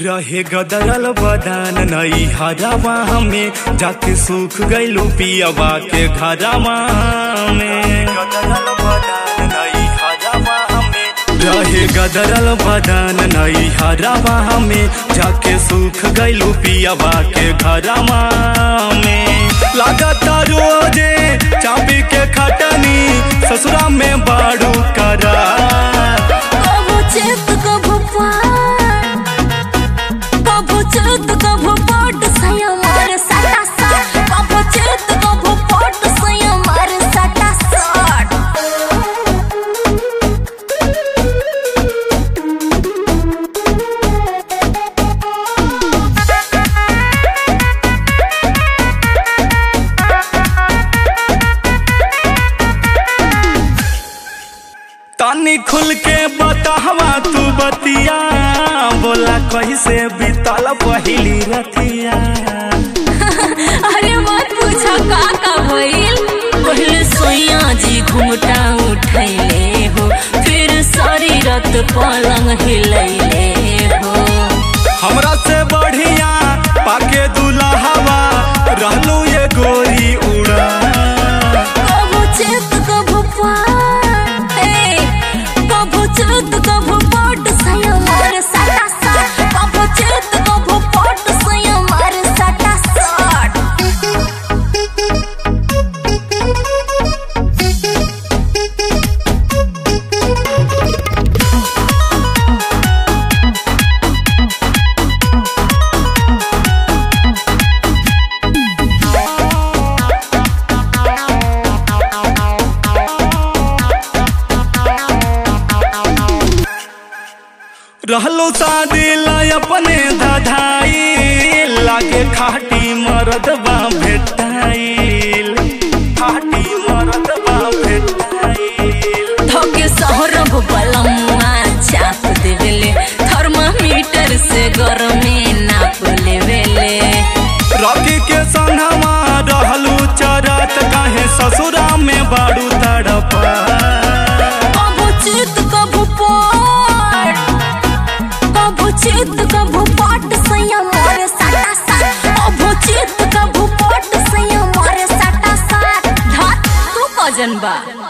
रहे गदरल बदान नई हरावा में जाके सूख गइलू पियावा के घरावा में गदरल बदान नई हरावा में रहे गदरल बदान नई हरावा में जाके सूख गइलू पियावा के घरावा में लागता रोजे चाबी के खटनी ससुरा में बाड़ू करा कभू चेत कभू पार कभू चेत कभू पट सया मार सटा सट कभू चेत कभू पट सया मार सटा सट तानी खुल के बतावा तू बतिया बोला कैसे बीतल पहिली रतिया अरे मत पूछो का का भइल पहले सोया जी घुमटा उठैले हो फिर सारी रात पलंग हिलैले हो हमरा से बढ़िया पाके दुल्हावा रहलू ये गोरी उड़ा कभू चेत कभू पार ए कभू चेत कभू पट सया मार सटा सट कभू चेत कभू पट सया मार सटा सट रहलो शादी ला अपने धधाई लागे खाटी मरदबा भेटाइल खाटी मरदबा भेटाइल धोके सहरब बलम्मा चाप देवेले थर्मामीटर से गरमे नाप लेवेले रॉकी के संगवा रहलू चरत काहे ससुरा में बाड़ू तड़पा कभू चित कभू पट कभू चित कभू पट सैया मोरे सटा सट कभू चित कभू पट सैया मोरे सटा सट धत तू कजन बा